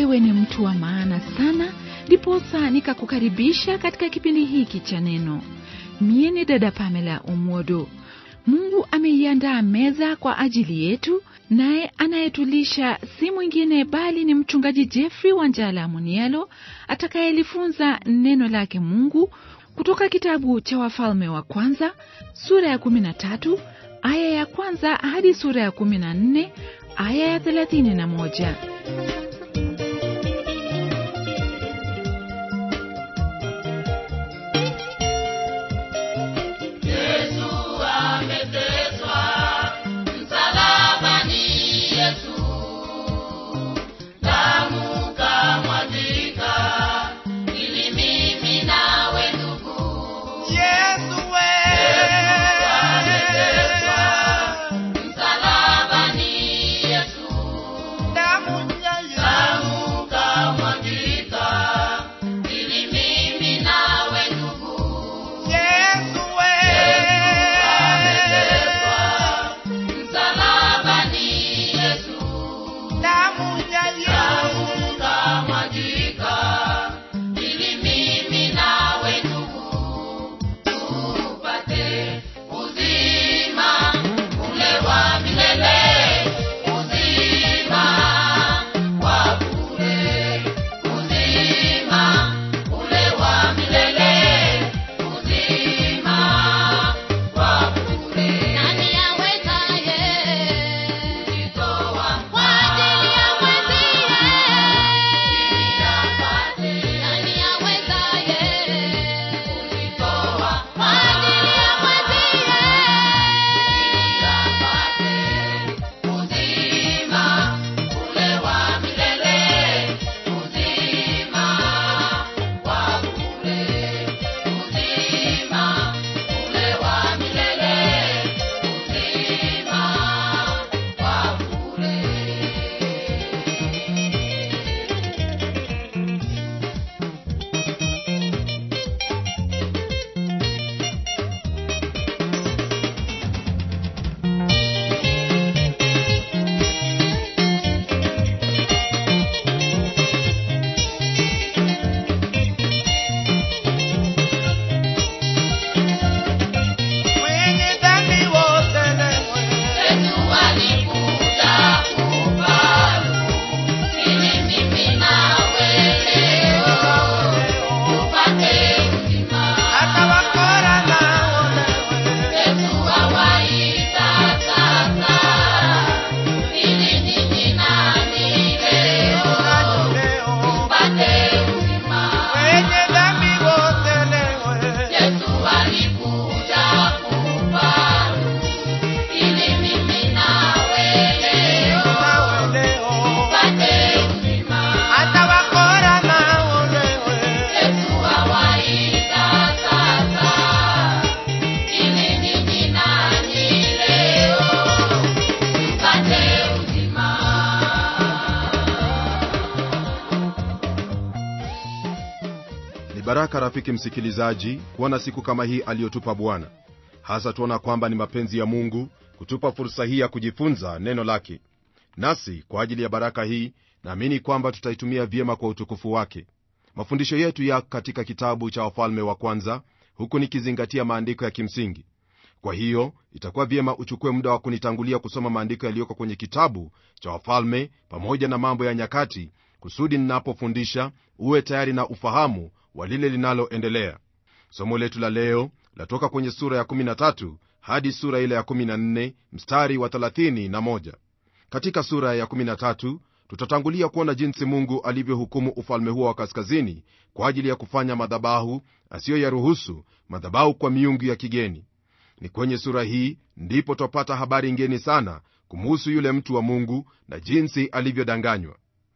wewe ni mtu wa maana sana ndiposa nikakukaribisha katika kipindi hiki cha neno mie ni dada pamela umodo mungu ameiandaa meza kwa ajili yetu naye anayetulisha si mwingine bali ni mchungaji jeffrey wanjala munialo atakayelifunza neno lake mungu kutoka kitabu cha wafalme wa kwanza sura ya 13 aya ya kwanza hadi sura ya 14 aya ya 31 ni baraka rafiki msikilizaji kuona siku kama hii aliyotupa bwana hasa tuona kwamba ni mapenzi ya mungu kutupa fursa hii ya kujifunza neno lake nasi kwa ajili ya baraka hii naamini kwamba tutaitumia vyema kwa utukufu wake mafundisho yetu ya katika kitabu cha wafalme wa kwanza huku nikizingatia maandiko ya kimsingi kwa hiyo itakuwa vyema uchukue muda wa kunitangulia kusoma maandiko yaliyoko kwenye kitabu cha wafalme pamoja na mambo ya nyakati kusudi ninapofundisha uwe tayari na ufahamu wa lile linaloendelea somo letu la leo latoka kwenye sura ya 13 hadi sura ile ya 14 mstari wa 31 katika sura ya 13 tutatangulia kuona jinsi mungu alivyohukumu ufalme huo wa kaskazini kwa ajili ya kufanya madhabahu asiyoyaruhusu madhabahu kwa miungu ya kigeni ni kwenye sura hii ndipo twapata habari ngeni sana kumuhusu yule mtu wa mungu na jinsi alivyodanganywa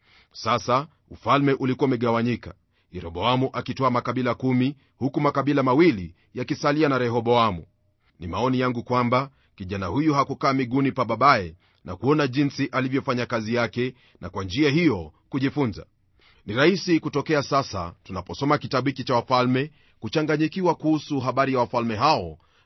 sasa ufalme ulikuwa umegawanyika yeroboamu akitoa makabila kumi huku makabila mawili yakisalia na rehoboamu ni maoni yangu kwamba kijana huyu hakukaa miguuni pa babaye na kuona jinsi alivyofanya kazi yake na kwa njia hiyo kujifunza ni rahisi kutokea sasa tunaposoma kitabu hiki cha wafalme kuchanganyikiwa kuhusu habari ya wafalme hao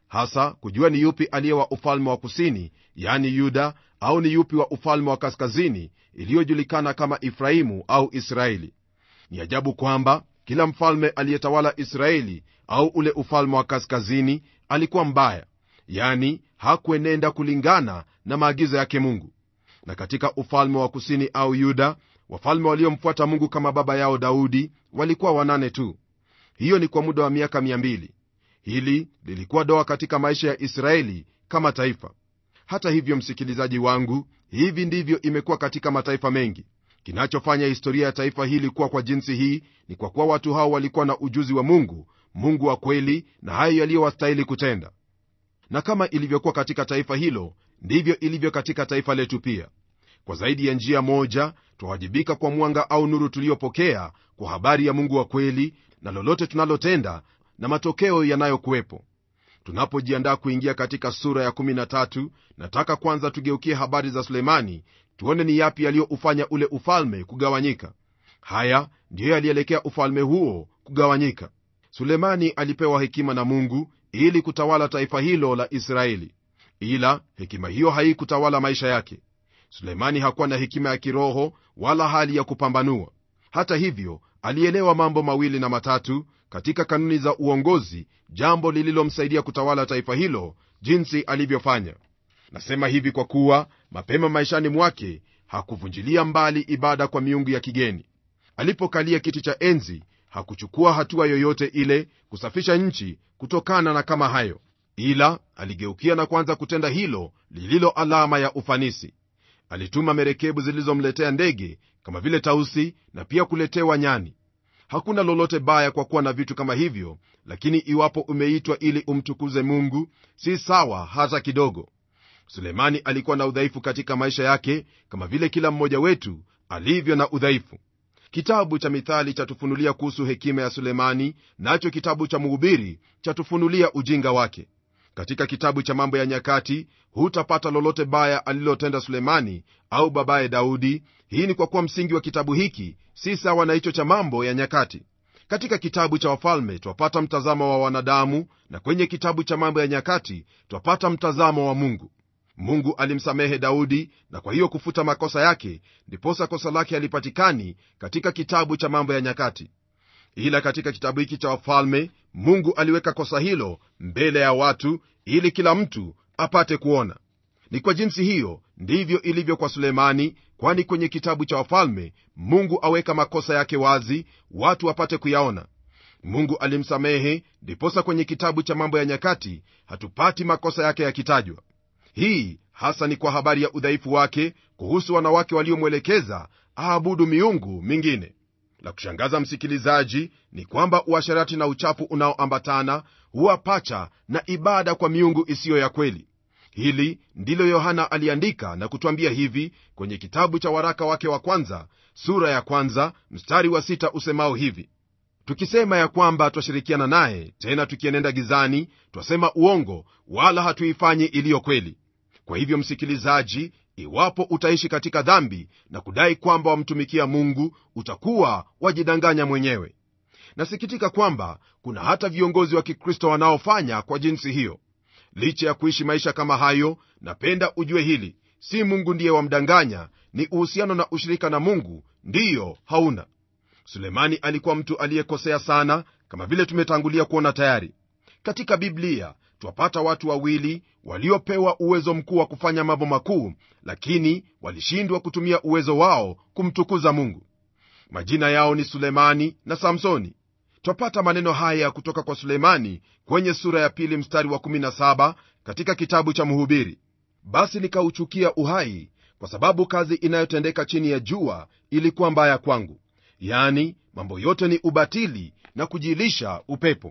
hasa kujua ni yupi aliye wa ufalme wa kusini yani yuda au ni yupi wa ufalme wa kaskazini iliyojulikana kama efraimu au israeli ni ajabu kwamba kila mfalme aliyetawala israeli au ule ufalme wa kaskazini alikuwa mbaya yani hakuenenda kulingana na maagizo yake mungu na katika ufalme wa kusini au yuda wafalme waliomfuata mungu kama baba yao daudi walikuwa wanane tu hiyo ni kwa muda wa miaka 200 hili lilikuwa doa katika maisha ya israeli kama taifa hata hivyo msikilizaji wangu hivi ndivyo imekuwa katika mataifa mengi kinachofanya historia ya taifa hili kuwa kwa jinsi hii ni kwa kuwa watu hao walikuwa na ujuzi wa mungu mungu wa kweli na hayo yaliyowastahili kutenda na kama ilivyokuwa katika taifa hilo ndivyo ilivyo katika taifa letu pia kwa zaidi ya njia moja twawajibika kwa mwanga au nuru tuliyopokea kwa habari ya mungu wa kweli na lolote tunalotenda na matokeo yanayokuwepo tunapojiandaa kuingia katika sura ya 13 nataka kwanza tugeukie habari za sulemani tuone ni yapi yaliyoufanya ule ufalme kugawanyika haya ndiyo yalielekea ufalme huo kugawanyika sulemani alipewa hekima na mungu ili kutawala taifa hilo la israeli ila hekima hiyo haikutawala maisha yake sulemani hakuwa na hekima ya kiroho wala hali ya kupambanua hata hivyo alielewa mambo mawili na matatu katika kanuni za uongozi jambo lililomsaidia kutawala taifa hilo jinsi alivyofanya nasema hivi kwa kuwa mapema maishani mwake hakuvunjilia mbali ibada kwa miungu ya kigeni alipokalia kiti cha enzi hakuchukua hatua yoyote ile kusafisha nchi kutokana na kama hayo ila aligeukia na kuanza kutenda hilo lililo alama ya ufanisi alituma merekebu zilizomletea ndege kama vile tausi na pia kuletewa nyani hakuna lolote baya kwa kuwa na vitu kama hivyo lakini iwapo umeitwa ili umtukuze mungu si sawa hata kidogo sulemani alikuwa na udhaifu katika maisha yake kama vile kila mmoja wetu alivyo na udhaifu kitabu cha mithali chatufunulia kuhusu hekima ya sulemani nacho kitabu cha mhubiri chatufunulia ujinga wake katika kitabu cha mambo ya nyakati hutapata lolote baya alilotenda sulemani au babaye daudi hii ni kwa kuwa msingi wa kitabu hiki si sawa na hicho cha mambo ya nyakati katika kitabu cha wafalme twapata mtazamo wa wanadamu na kwenye kitabu cha mambo ya nyakati twapata mtazamo wa mungu mungu alimsamehe daudi na kwa hiyo kufuta makosa yake ndiposa kosa lake halipatikani katika kitabu cha mambo ya nyakati ila katika kitabu hiki cha wafalme mungu aliweka kosa hilo mbele ya watu ili kila mtu apate kuona ni kwa jinsi hiyo ndivyo ilivyo kwa sulemani kwani kwenye kitabu cha wafalme mungu aweka makosa yake wazi watu wapate kuyaona mungu alimsamehe ndiposa kwenye kitabu cha mambo ya nyakati hatupati makosa yake yakitajwa hii hasa ni kwa habari ya udhaifu wake kuhusu wanawake waliomwelekeza aabudu miungu mingine la kushangaza msikilizaji ni kwamba uasharati na uchafu unaoambatana huwa pacha na ibada kwa miungu isiyo ya kweli hili ndilo yohana aliandika na kutwambia hivi kwenye kitabu cha waraka wake wa kwanza sura ya kwanza mstari wa sita usemao hivi tukisema ya kwamba twashirikiana naye tena tukienenda gizani twasema uongo wala hatuifanyi iliyo kweli kwa hivyo msikilizaji iwapo utaishi katika dhambi na kudai kwamba wamtumikia mungu utakuwa wajidanganya mwenyewe nasikitika kwamba kuna hata viongozi wa kikristo wanaofanya kwa jinsi hiyo licha ya kuishi maisha kama hayo napenda ujue hili si mungu ndiye wamdanganya ni uhusiano na ushirika na mungu ndiyo hauna sulemani alikuwa mtu aliyekosea sana kama vile tumetangulia kuona tayari katika biblia twapata watu wawili waliopewa uwezo mkuu wa kufanya mambo makuu lakini walishindwa kutumia uwezo wao kumtukuza mungu majina yao ni sulemani na samsoni twapata maneno haya kutoka kwa sulemani kwenye sura ya pili mstari wa 17 katika kitabu cha mhubiri basi nikauchukia uhai kwa sababu kazi inayotendeka chini ya jua ilikuwa mbaya kwangu yani mambo yote ni ubatili na kujilisha upepo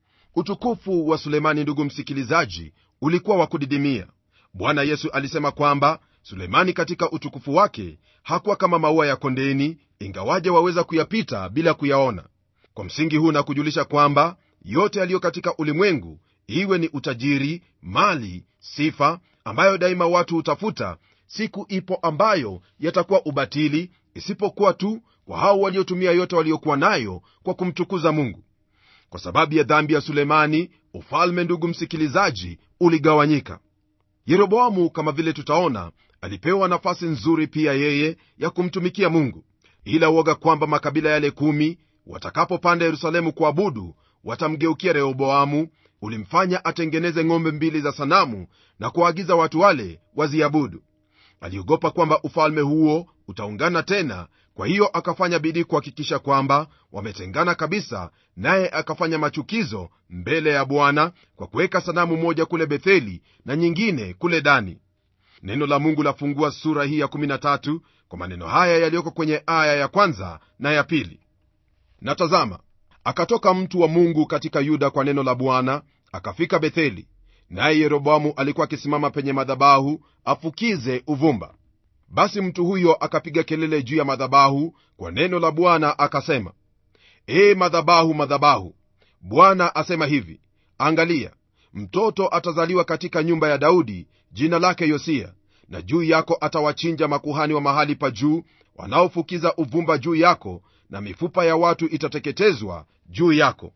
utukufu wa sulemani ndugu msikilizaji ulikuwa wa kudidimia bwana yesu alisema kwamba sulemani katika utukufu wake hakuwa kama maua ya kondeni ingawaje waweza kuyapita bila kuyaona kwa msingi huu na kujulisha kwamba yote yaliyo katika ulimwengu iwe ni utajiri mali sifa ambayo daima watu hutafuta siku ipo ambayo yatakuwa ubatili isipokuwa tu kwa hao waliotumia yote waliokuwa nayo kwa kumtukuza mungu kwa sababu ya dhambi ya sulemani ufalme ndugu msikilizaji uligawanyika yeroboamu kama vile tutaona alipewa nafasi nzuri pia yeye ya kumtumikia mungu ila uoga kwamba makabila yale kumi watakapopanda yerusalemu kuabudu watamgeukia rehoboamu ulimfanya atengeneze ng'ombe mbili za sanamu na kuwaagiza watu wale waziabudu aliogopa kwamba ufalme huo utaungana tena kwa hiyo akafanya bidii kuhakikisha kwamba wametengana kabisa naye akafanya machukizo mbele ya bwana kwa kuweka sanamu moja kule betheli na nyingine kule dani neno la mungu lafungua sura hii ya 13 kwa maneno haya yaliyoko kwenye aya ya kwanza na ya pili na tazama akatoka mtu wa mungu katika yuda kwa neno la bwana akafika betheli naye yeroboamu alikuwa akisimama penye madhabahu afukize uvumba basi mtu huyo akapiga kelele juu ya madhabahu kwa neno la bwana akasema ee madhabahu madhabahu bwana asema hivi angalia mtoto atazaliwa katika nyumba ya daudi jina lake yosia na juu yako atawachinja makuhani wa mahali pa juu wanaofukiza uvumba juu yako na mifupa ya watu itateketezwa juu yako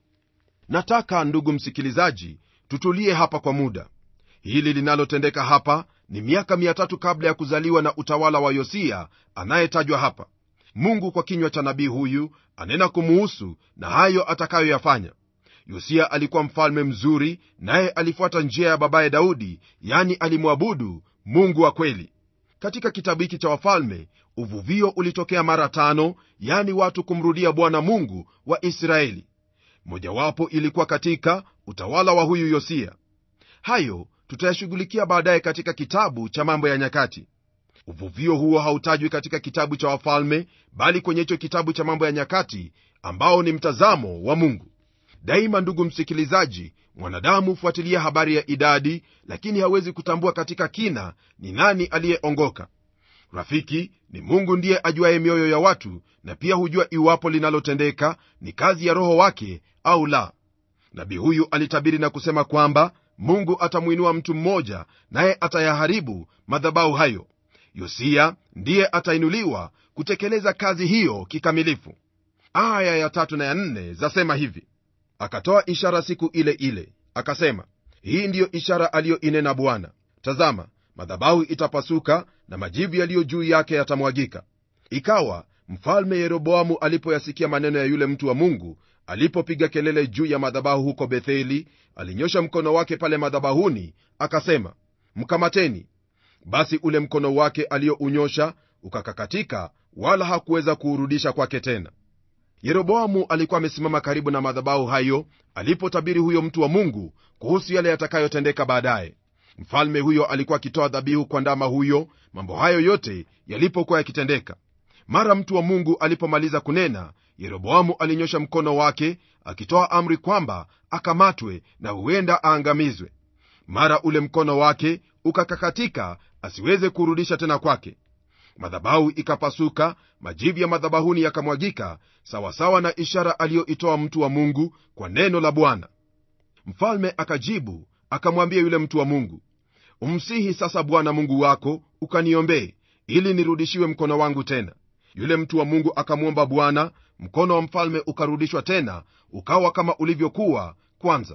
nataka ndugu msikilizaji tutulie hapa kwa muda hili linalotendeka hapa ni miaka 3 kabla ya kuzaliwa na utawala wa yosia anayetajwa hapa mungu kwa kinywa cha nabii huyu anena kumuhusu na hayo atakayoyafanya yosia alikuwa mfalme mzuri naye alifuata njia ya babaye daudi yani alimwabudu mungu wa kweli katika kitabu hiki cha wafalme uvuvio ulitokea mara tano yani watu kumrudia bwana mungu wa israeli mojawapo ilikuwa katika utawala wa huyu yosia hayo tutayashughulikia baadaye katika kitabu cha mambo ya nyakati uvuvio huo hautajwi katika kitabu cha wafalme bali kwenye hicho kitabu cha mambo ya nyakati ambao ni mtazamo wa mungu daima ndugu msikilizaji mwanadamu hufuatilia habari ya idadi lakini hawezi kutambua katika kina ni nani aliyeongoka rafiki ni mungu ndiye ajuaye mioyo ya watu na pia hujua iwapo linalotendeka ni kazi ya roho wake au la nabii huyu alitabiri na kusema kwamba mungu atamwinua mtu mmoja naye atayaharibu madhabahu hayo yosia ndiye atainuliwa kutekeleza kazi hiyo kikamilifu aya ya tatu na ya nne zasema hivi akatoa ishara siku ile ile akasema hii ndiyo ishara aliyoinena bwana tazama madhabahu itapasuka na majivu yaliyo juu yake yatamwagika ikawa mfalme yeroboamu alipoyasikia maneno ya yule mtu wa mungu alipopiga kelele juu ya madhabahu huko betheli alinyosha mkono wake pale madhabahuni akasema mkamateni basi ule mkono wake aliyounyosha ukakakatika wala hakuweza kuurudisha kwake tena yeroboamu alikuwa amesimama karibu na madhabahu hayo alipotabiri huyo mtu wa mungu kuhusu yale yatakayotendeka baadaye mfalme huyo alikuwa akitoa dhabihu kwa ndama huyo mambo hayo yote yalipokuwa yakitendeka mara mtu wa mungu alipomaliza kunena yeroboamu alinyosha mkono wake akitoa amri kwamba akamatwe na huenda aangamizwe mara ule mkono wake ukakakatika asiweze kurudisha tena kwake madhabahu ikapasuka majivu ya madhabahuni yakamwagika sawasawa na ishara aliyoitoa mtu wa mungu kwa neno la bwana mfalme akajibu akamwambia yule mtu wa mungu umsihi sasa bwana mungu wako ukaniombee ili nirudishiwe mkono wangu tena yule mtu wa mungu akamwomba bwana mkono wa mfalme ukarudishwa tena ukawa kama ulivyokuwa kwanza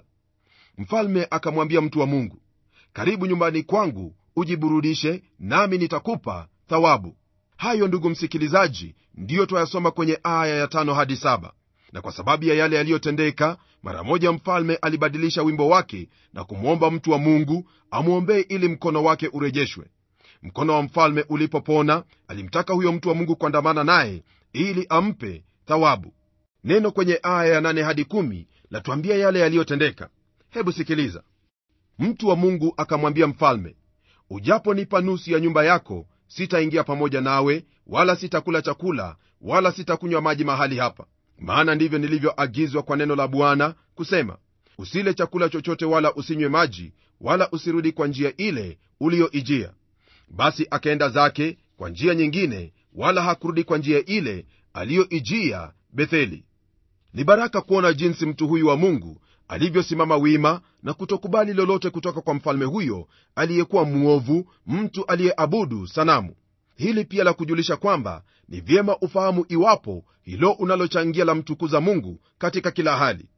mfalme akamwambia mtu wa mungu karibu nyumbani kwangu ujiburudishe nami nitakupa thawabu hayo ndugu msikilizaji ndiyo twayasoma kwenye aya ya tano hadi saba na kwa sababu ya yale yaliyotendeka mara moja mfalme alibadilisha wimbo wake na kumwomba mtu wa mungu amwombee ili mkono wake urejeshwe mkono wa mfalme ulipopona alimtaka huyo mtu wa mungu kuandamana naye ili ampe thawabu neno kwenye aya ya nane hadi kumi latuambia yale yaliyotendeka hebu sikiliza mtu wa mungu akamwambia mfalme ujaponipa nusu ya nyumba yako sitaingia pamoja nawe wala sitakula chakula wala sitakunywa maji mahali hapa maana ndivyo nilivyoagizwa kwa neno la bwana kusema usile chakula chochote wala usinywe maji wala usirudi kwa njia ile uliyoijia basi akaenda zake kwa njia nyingine wala hakurudi kwa njia ile aliyoijia betheli ni baraka kuona jinsi mtu huyu wa mungu alivyosimama wima na kutokubali lolote kutoka kwa mfalme huyo aliyekuwa mwovu mtu aliyeabudu sanamu hili pia la kujulisha kwamba ni vyema ufahamu iwapo hilo unalochangia la mtukuza mungu katika kila hali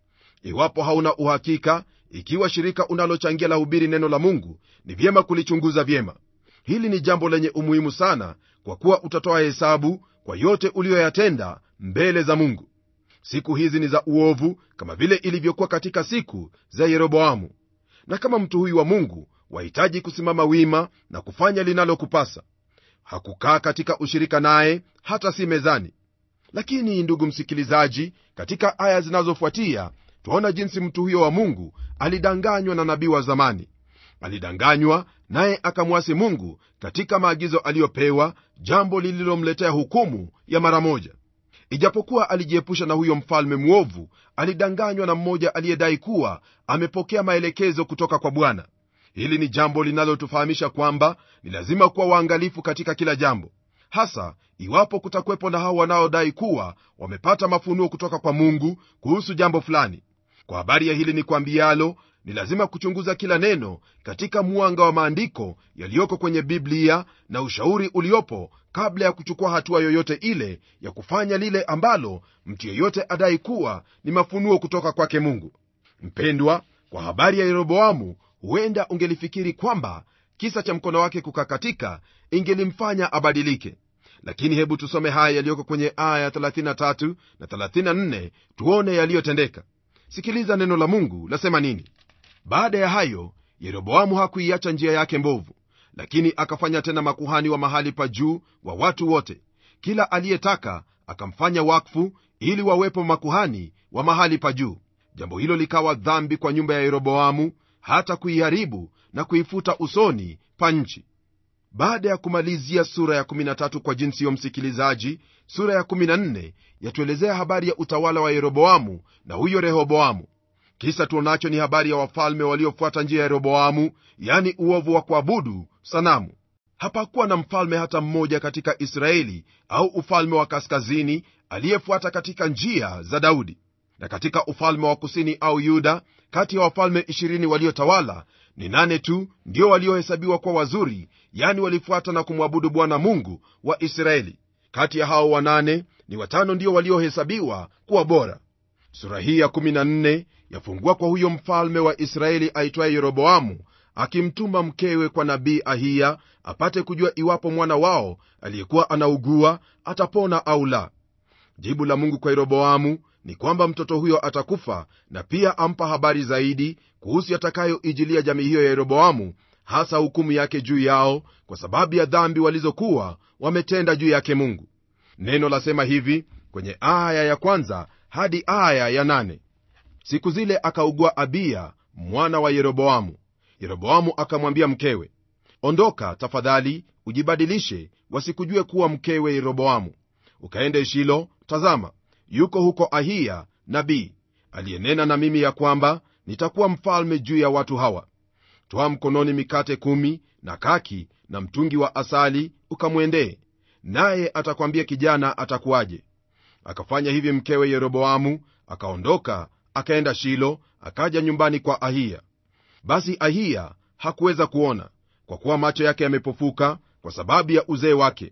iwapo hauna uhakika ikiwa shirika unalochangia la hubiri neno la mungu ni vyema kulichunguza vyema hili ni jambo lenye umuhimu sana kwa kuwa utatoa hesabu kwa yote uliyoyatenda mbele za mungu siku hizi ni za uovu kama vile ilivyokuwa katika siku za yeroboamu na kama mtu huyu wa mungu wahitaji kusimama wima na kufanya linalokupasa hakukaa katika ushirika naye hata si mezani lakini ndugu msikilizaji katika aya zinazofuatia twaona jinsi mtu huyo wa mungu alidanganywa na nabii wa zamani alidanganywa naye akamwasi mungu katika maagizo aliyopewa jambo lililomletea hukumu ya mara moja ijapokuwa alijiepusha na huyo mfalme mwovu alidanganywa na mmoja aliyedai kuwa amepokea maelekezo kutoka kwa bwana hili ni jambo linalotufahamisha kwamba ni lazima kuwa waangalifu katika kila jambo hasa iwapo kutakuwepo na hao wanaodai kuwa wamepata mafunuo kutoka kwa mungu kuhusu jambo fulani kwa habari ya hili ni kwambialo ni lazima kuchunguza kila neno katika mwanga wa maandiko yaliyoko kwenye biblia na ushauri uliopo kabla ya kuchukua hatua yoyote ile ya kufanya lile ambalo mtu yeyote adai kuwa ni mafunuo kutoka kwake mungu mpendwa kwa habari ya yeroboamu huenda ungelifikiri kwamba kisa cha mkono wake kukakatika ingelimfanya abadilike lakini hebu tusome haya yaliyoko kwenye aya 33 na 34 tuone yaliyotendeka sikiliza neno la mungu lasema nini baada ya hayo yeroboamu hakuiacha njia yake mbovu lakini akafanya tena makuhani wa mahali pa juu wa watu wote kila aliyetaka akamfanya wakfu ili wawepo makuhani wa mahali pa juu jambo hilo likawa dhambi kwa nyumba ya yeroboamu hata kuiharibu na kuifuta usoni pa nchi baada ya kumalizia sura ya 13 kwa jinsi yo msikilizaji sura ya 14 yatuelezea habari ya utawala wa yeroboamu na huyo rehoboamu kisa tuonacho ni habari ya wafalme waliofuata njia ya yeroboamu yani uovu wa kuabudu sanamu hapakuwa na mfalme hata mmoja katika israeli au ufalme wa kaskazini aliyefuata katika njia za daudi na katika ufalme wa kusini au yuda kati ya wafalme 20 waliotawala ni nane tu ndio waliohesabiwa kuwa wazuri yani walifuata na kumwabudu bwana mungu wa israeli kati ya hao wanane ni watano ndio waliohesabiwa kuwa bora sura hii ya 14 yafungua kwa huyo mfalme wa israeli aitwaye yeroboamu akimtuma mkewe kwa nabii ahiya apate kujua iwapo mwana wao aliyekuwa anaugua atapona au la jibu la mungu kwa yeroboamu ni kwamba mtoto huyo atakufa na pia ampa habari zaidi kuhusu yatakayoijilia jamii hiyo ya yeroboamu hasa hukumu yake juu yao kwa sababu ya dhambi walizokuwa wametenda juu yake mungu neno lasema hivi kwenye aya ya kwanza hadi aya ya nane siku zile akaugua abiya mwana wa yeroboamu yeroboamu akamwambia mkewe ondoka tafadhali ujibadilishe wasikujue kuwa mkewe yeroboamu ukaende shilo tazama yuko huko ahiya nabii aliyenena na mimi ya kwamba nitakuwa mfalme juu ya watu hawa twaa mkononi mikate kumi na kaki na mtungi wa asali ukamwendee naye atakwambia kijana atakuwaje akafanya hivi mkewe yeroboamu akaondoka akaenda shilo akaja nyumbani kwa ahiya basi ahiya hakuweza kuona kwa kuwa macho yake yamepofuka kwa sababu ya uzee wake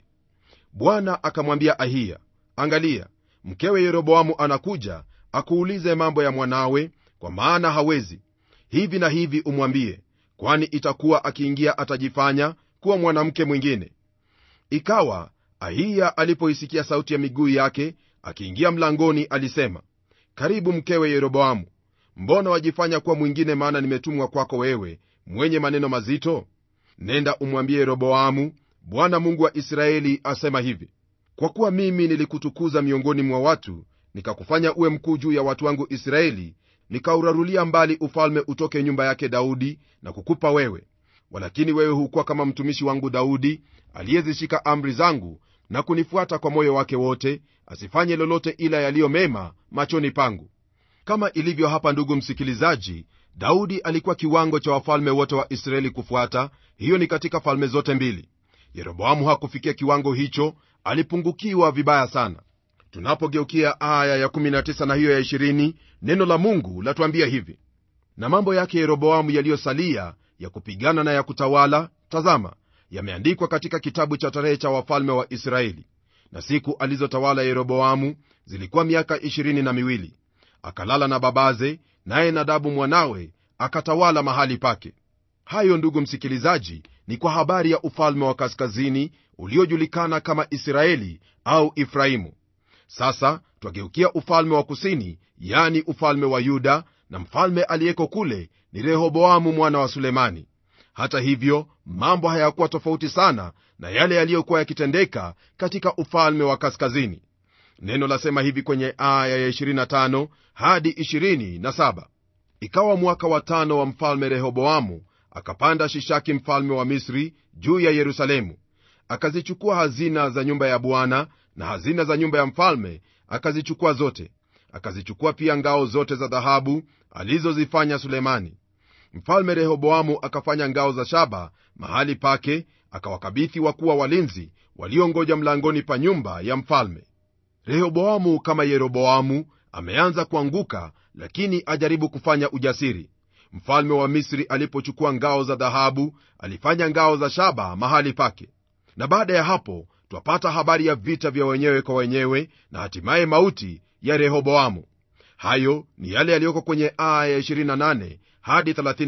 bwana akamwambia ahiya angalia mkewe yeroboamu anakuja akuulize mambo ya mwanawe kwa maana hawezi hivi na hivi umwambie kwani itakuwa akiingia atajifanya kuwa mwanamke mwingine ikawa ahiya alipoisikia sauti ya miguu yake akiingia mlangoni alisema karibu mkewe yeroboamu mbona wajifanya kuwa mwingine maana nimetumwa kwako wewe mwenye maneno mazito nenda umwambie yeroboamu bwana mungu wa israeli asema hivi kwa kuwa mimi nilikutukuza miongoni mwa watu nikakufanya uwe mkuu juu ya watu wangu israeli nikaurarulia mbali ufalme utoke nyumba yake daudi na kukupa wewe walakini wewe hukuwa kama mtumishi wangu daudi aliyezishika amri zangu na kunifuata kwa moyo wake wote asifanye lolote ila yaliyo mema machoni pangu kama ilivyo hapa ndugu msikilizaji daudi alikuwa kiwango cha wafalme wote wa israeli kufuata hiyo ni katika falme zote mbili yeroboamu hakufikia kiwango hicho alipungukiwa vibaya sana tunapogeukia aya ya19 na hiyo ya 20 neno la mungu latuambia hivi na mambo yake yeroboamu yaliyosalia ya kupigana na ya kutawala tazama yameandikwa katika kitabu cha tarehe cha wafalme wa israeli na siku alizotawala yeroboamu zilikuwa miaka ishirini na miwili akalala na babaze naye nadabu mwanawe akatawala mahali pake hayo ndugu msikilizaji ni kwa habari ya ufalme wa kaskazini uliojulikana kama israeli au ifraimu sasa twageukia ufalme wa kusini yani ufalme wa yuda na mfalme aliyeko kule ni rehoboamu mwana wa sulemani hata hivyo mambo hayakuwa tofauti sana na yale yaliyokuwa yakitendeka katika ufalme wa kaskazini neno lasema hivi kwenye aya ya 25 hadi 27 ikawa mwaka wa tano wa mfalme rehoboamu akapanda shishaki mfalme wa misri juu ya yerusalemu akazichukua hazina za nyumba ya bwana na hazina za nyumba ya mfalme akazichukua zote akazichukua pia ngao zote za dhahabu alizozifanya sulemani mfalme rehoboamu akafanya ngao za shaba mahali pake akawakabithi wakuwa walinzi waliongoja mlangoni pa nyumba ya mfalme rehoboamu kama yeroboamu ameanza kuanguka lakini ajaribu kufanya ujasiri mfalme wa misri alipochukua ngao za dhahabu alifanya ngao za shaba mahali pake na baada ya hapo twapata habari ya vita vya wenyewe kwa wenyewe na hatimaye mauti ya rehoboamu hayo ni yale yaliyoko kwenye aya ya 28 hadi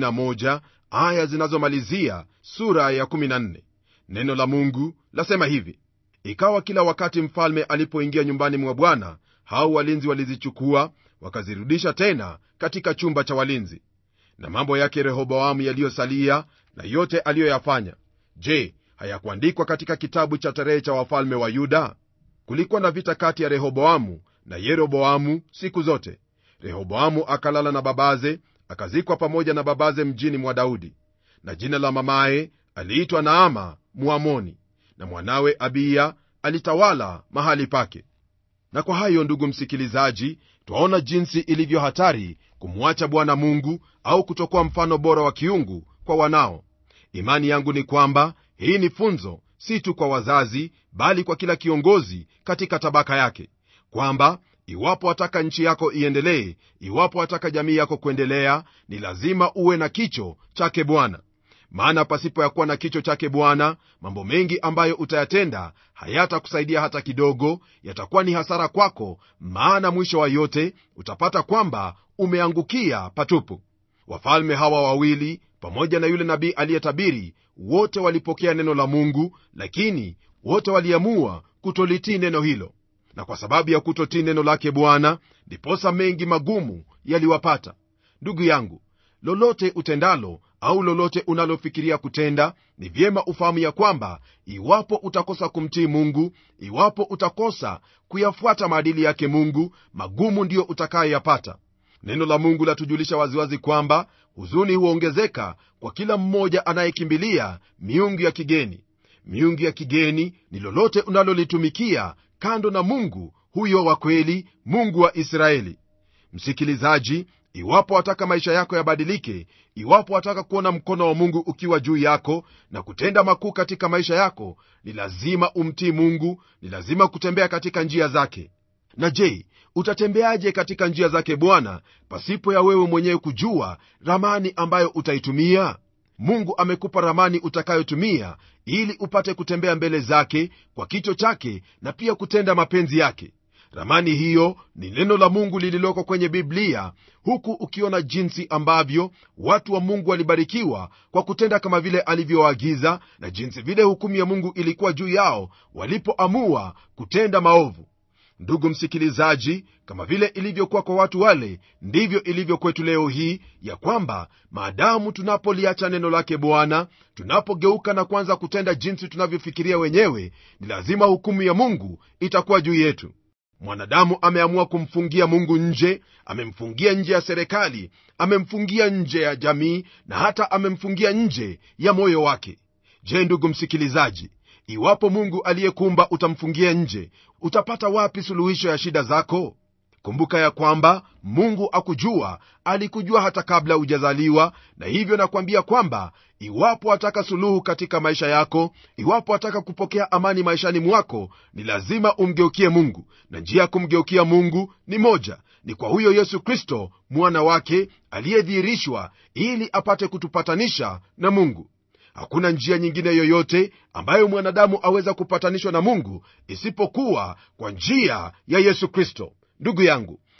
31 aya zinazomalizia sura ya 14 neno la mungu lasema hivi ikawa kila wakati mfalme alipoingia nyumbani mwa bwana hao walinzi walizichukua wakazirudisha tena katika chumba cha walinzi na mambo yake rehoboamu yaliyosalia na yote aliyoyafanya je hayakuandikwa katika kitabu cha tarehe cha wafalme wa yuda kulikuwa na vita kati ya rehoboamu na yeroboamu siku zote rehoboamu akalala na babaze akazikwa pamoja na babaze mjini mwa daudi na jina la mamaye aliitwa naama muamoni na mwanawe abiya alitawala mahali pake na kwa hayo ndugu msikilizaji twaona jinsi ilivyo hatari kumwacha bwana mungu au kutokuwa mfano bora wa kiungu kwa wanao imani yangu ni kwamba hii ni funzo si tu kwa wazazi bali kwa kila kiongozi katika tabaka yake kwamba iwapo wataka nchi yako iendelee iwapo wataka jamii yako kuendelea ni lazima uwe na kicho chake bwana maana pasipo ya kuwa na kicho chake bwana mambo mengi ambayo utayatenda hayatakusaidia hata kidogo yatakuwa ni hasara kwako maana mwisho wa yote utapata kwamba umeangukia patupu wafalme hawa wawili pamoja na yule nabii aliyetabiri wote walipokea neno la mungu lakini wote waliamua kutolitii neno hilo na kwa sababu ya kutotii neno lake bwana ndiposa mengi magumu yaliwapata ndugu yangu lolote utendalo au lolote unalofikiria kutenda ni vyema ufahamu ya kwamba iwapo utakosa kumtii mungu iwapo utakosa kuyafuata maadili yake mungu magumu ndiyo utakayoyapata neno la mungu latujulisha waziwazi kwamba huzuni huongezeka kwa kila mmoja anayekimbilia miungu ya kigeni miungu ya kigeni ni lolote unalolitumikia kando na mungu huyo wa kweli mungu wa israeli msikilizaji iwapo wataka maisha yako yabadilike iwapo wataka kuona mkono wa mungu ukiwa juu yako na kutenda makuu katika maisha yako ni lazima umtii mungu ni lazima kutembea katika njia zake na je utatembeaje katika njia zake bwana pasipo ya wewe mwenyewe kujua ramani ambayo utaitumia mungu amekupa ramani utakayotumia ili upate kutembea mbele zake kwa kicho chake na pia kutenda mapenzi yake ramani hiyo ni neno la mungu lililoko kwenye biblia huku ukiona jinsi ambavyo watu wa mungu walibarikiwa kwa kutenda kama vile alivyoagiza na jinsi vile hukumu ya mungu ilikuwa juu yao walipoamua kutenda maovu ndugu msikilizaji kama vile ilivyokuwa kwa watu wale ndivyo ilivyo kwetu leo hii ya kwamba maadamu tunapoliacha neno lake bwana tunapogeuka na kuanza kutenda jinsi tunavyofikiria wenyewe ni lazima hukumu ya mungu itakuwa juu yetu mwanadamu ameamua kumfungia mungu nje amemfungia nje ya serikali amemfungia nje ya jamii na hata amemfungia nje ya moyo wake je ndugu msikilizaji iwapo mungu aliyekumba utamfungia nje utapata wapi suluhisho ya shida zako kumbuka ya kwamba mungu akujua alikujua hata kabla hujazaliwa na hivyo nakwambia kwamba iwapo wataka suluhu katika maisha yako iwapo wataka kupokea amani maishani mwako ni lazima umgeukie mungu na njia ya kumgeukia mungu ni moja ni kwa huyo yesu kristo mwana wake aliyedhihirishwa ili apate kutupatanisha na mungu hakuna njia nyingine yoyote ambayo mwanadamu aweza kupatanishwa na mungu isipokuwa kwa njia ya yesu kristo ndugu yangu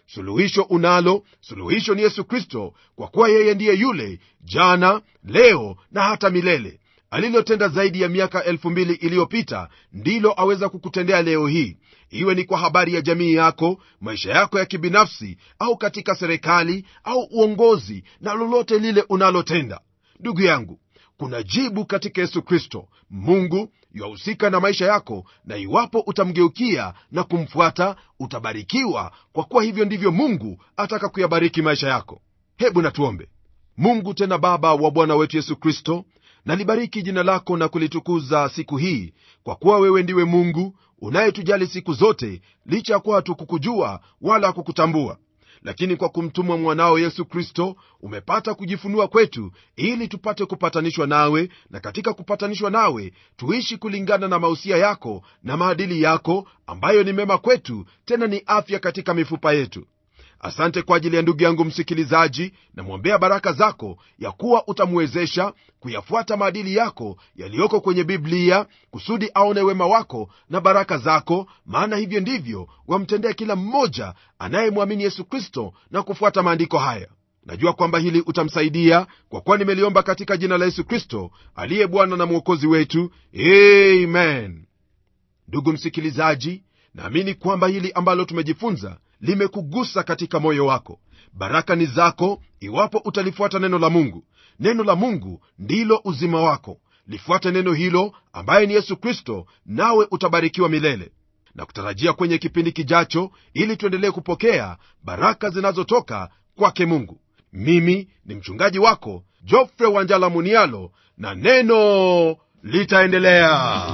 suluhisho unalo suluhisho ni yesu kristo kwa kuwa yeye ndiye yule jana leo na hata milele alilotenda zaidi ya miaka elfu mbili iliyopita ndilo aweza kukutendea leo hii iwe ni kwa habari ya jamii yako maisha yako ya kibinafsi au katika serikali au uongozi na lolote lile unalotenda ndugu yangu kuna jibu katika yesu kristo mungu yahusika na maisha yako na iwapo utamgeukia na kumfuata utabarikiwa kwa kuwa hivyo ndivyo mungu ataka kuyabariki maisha yako hebu natuombe mungu tena baba wa bwana wetu yesu kristo nalibariki jina lako na kulitukuza siku hii kwa kuwa wewe ndiwe mungu unayetujali siku zote licha ya kuwa hatukukujua wala kukutambua lakini kwa kumtuma mwanao yesu kristo umepata kujifunua kwetu ili tupate kupatanishwa nawe na katika kupatanishwa nawe tuishi kulingana na mausia yako na maadili yako ambayo ni mema kwetu tena ni afya katika mifupa yetu asante kwa ajili ya ndugu yangu msikilizaji namwombea baraka zako ya kuwa utamwezesha kuyafuata maadili yako yaliyoko kwenye biblia kusudi aone wema wako na baraka zako maana hivyo ndivyo wamtendea kila mmoja anayemwamini yesu kristo na kufuata maandiko haya najua kwamba hili utamsaidia kwa kuwa nimeliomba katika jina la yesu kristo aliye bwana na mwokozi wetu amen ndugu msikilizaji naamini kwamba hili ambalo tumejifunza limekugusa katika moyo wako baraka ni zako iwapo utalifuata neno la mungu neno la mungu ndilo uzima wako lifuate neno hilo ambaye ni yesu kristo nawe utabarikiwa milele na kutarajia kwenye kipindi kijacho ili tuendelee kupokea baraka zinazotoka kwake mungu mimi ni mchungaji wako jofre wanjala munialo na neno litaendelea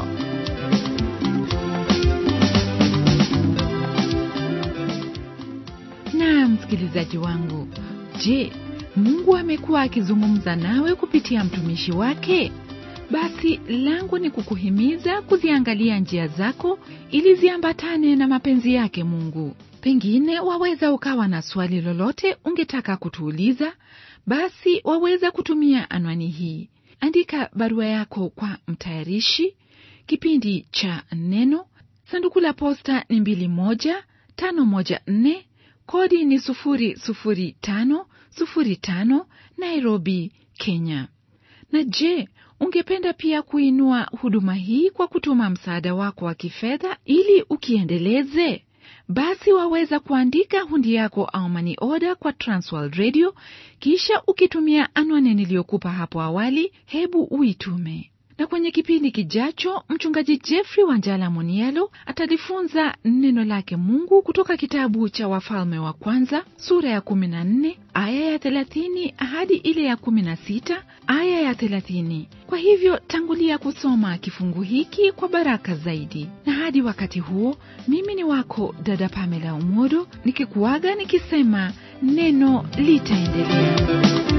na msikilizaji wangu je mungu amekuwa akizungumza nawe kupitia mtumishi wake basi langu ni kukuhimiza kuziangalia njia zako ili ziambatane na mapenzi yake mungu pengine waweza ukawa na swali lolote ungetaka kutuuliza basi waweza kutumia anwani hii andika barua yako kwa mtayarishi kipindi cha neno sanduku la posta ni 2154 kodi ni 00505 nairobi kenya na je ungependa pia kuinua huduma hii kwa kutuma msaada wako wa kifedha ili ukiendeleze basi waweza kuandika hundi yako au mani oda kwa transworld radio kisha ukitumia anwani niliyokupa hapo awali hebu uitume na kwenye kipindi kijacho mchungaji jeffrey wanjala munielo atalifunza neno lake mungu kutoka kitabu cha wafalme wa kwanza sura ya 14 aya ya 30 hadi ile ya 16 aya ya 30 kwa hivyo tangulia kusoma kifungu hiki kwa baraka zaidi na hadi wakati huo mimi ni wako dada pamela umodo nikikuaga nikisema neno litaendelea